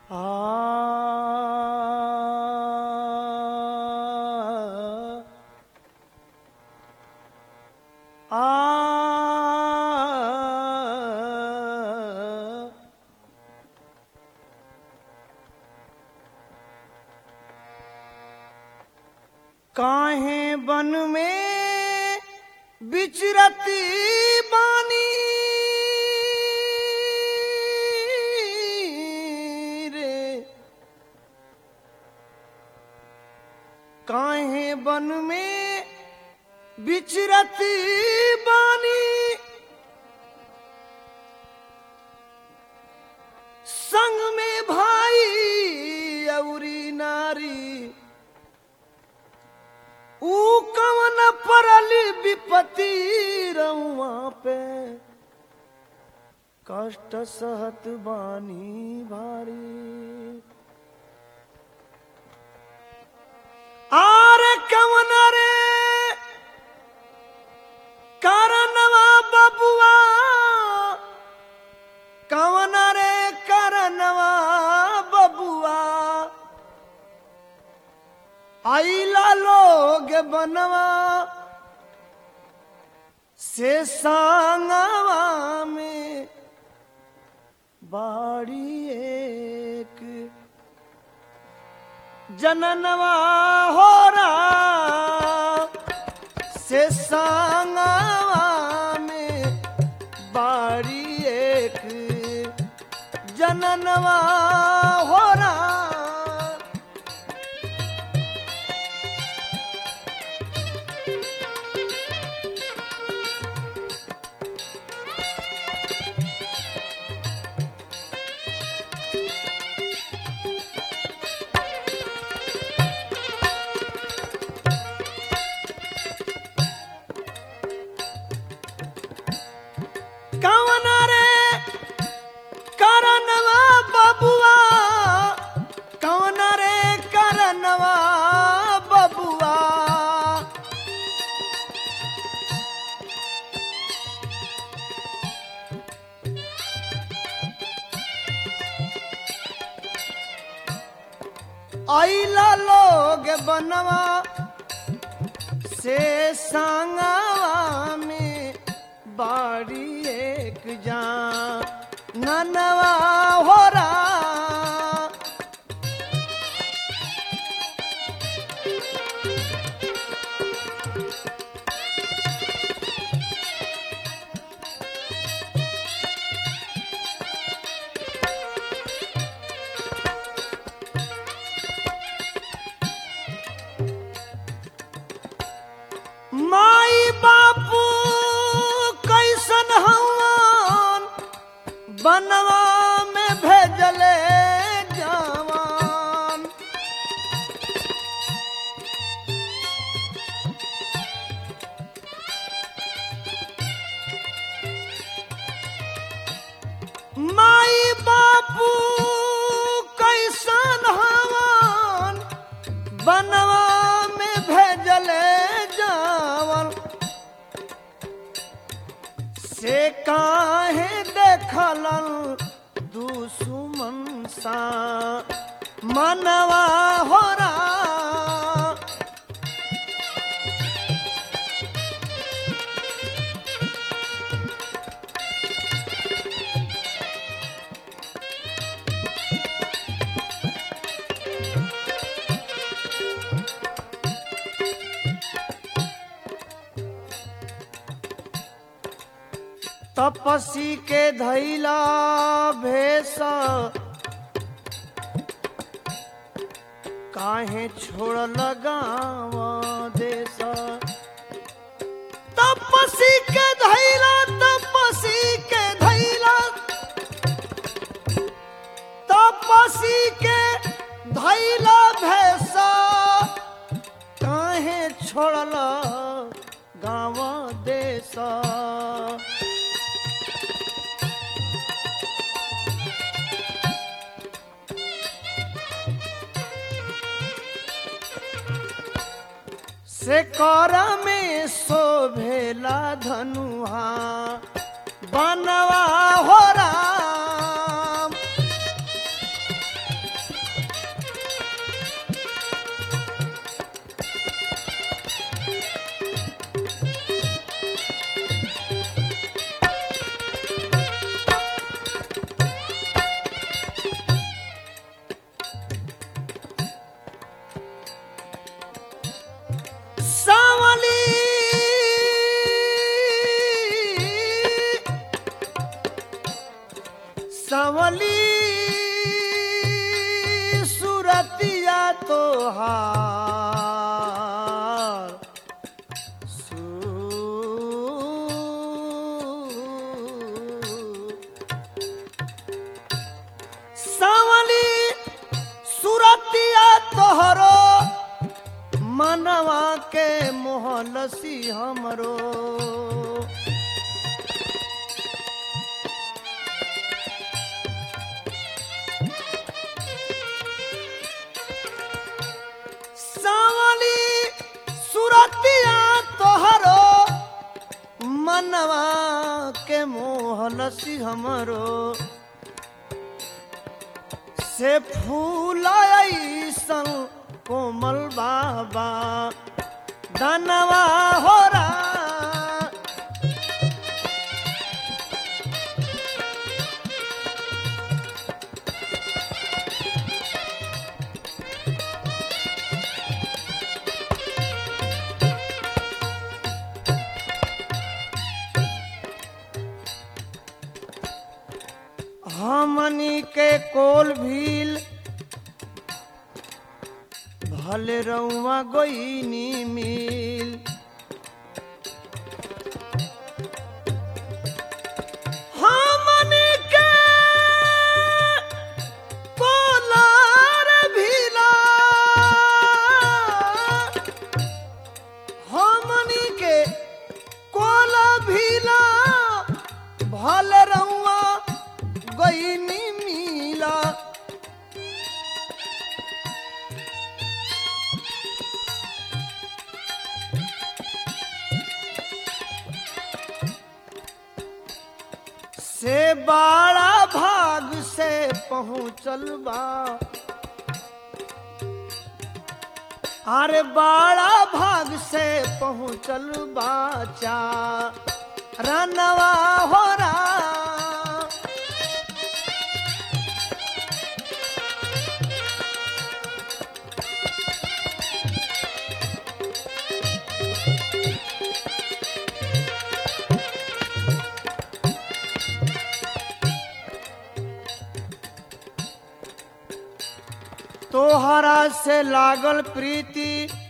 आ आ काहे बन में बिचरती बानी रे काहे बन में बिचरती बानी संग में भाई औरी नारी ऊ कवन परली विपत्ति रउआ पे कष्ट सहत बानी भारी आरे कवन रे कारणवा बबुआ कवन रे कारणवा बबुआ आइला लोग बनवा से सांगवा में बाड़ी एक जननवा हो रहा से सांगवा में बाड़ी एक जननवा हो रहा कवन रे करनवा बबुआ कवन रे करनवा बबुआ आइला लोग बनवा से सांगवा में बाड़ी एक जा ननवा हो रहा माई बापू कैसन हवन बनवा में भेजले जवान माई बापू कैसन हवन बनवा में भेजले जावन से काहे देखलन दुश्मन सा मनवा हो रहा तपसी के धैला भेष काहे छोड़ लगाव देश तपसी के धैला तपसी के धैला तपसी के धैला भेष काहे छोड़ला गाँव देश से कर में शोभेला धनुहा बनवा हो राम सावली सुरतिया तोहार सु सावली सुरतिया तोहरो मनवा के मोहलसी हमरो सावली सुरतिया तोहरो मनवा के मोहलसी हमरो से फूलाइसन कोमल बाबा धनवा हो हमनी के कोल भील भले रउआ गोइनी मिल हमनी के कोलार भीला हमनी के कोला भीला भले रउआ गईनी मिला से बड़ा भाग से पहुँचल बा अरे बड़ा भाग से पहुँचल बाचा रनवा हो रहा तोहरा से लागल प्रीति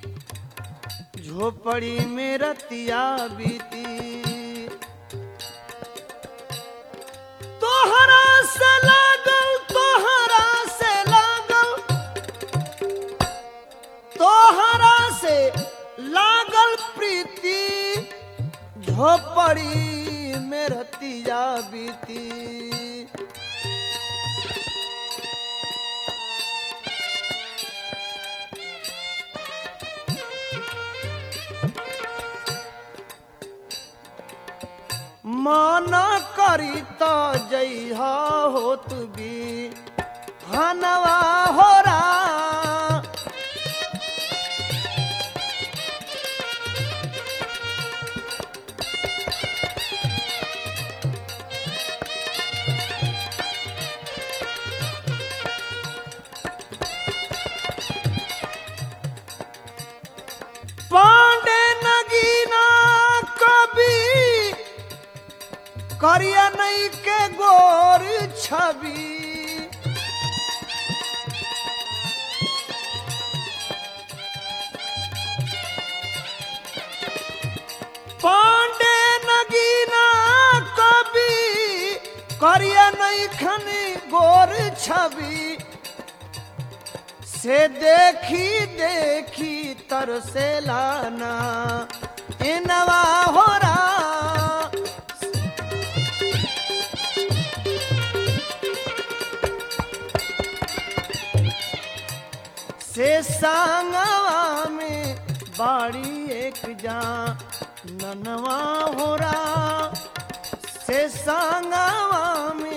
झोपड़ी में रतिया बीती तोहरा से लागल तोहरा से लागल तोहरा से लागल प्रीति झोपड़ी में रतिया बीती माना करी तो जइहा होत भी हनवा हो रा पांडे नगीना कभी करिया नहीं के गोर छवि पांडे नगीना कभी करिया नहीं खनी गोर छवि से देखी देखी तरसे लाना इनवा हो रहा से सांगवा में बाड़ी एक जा ननवा हो रहा से सांगवा में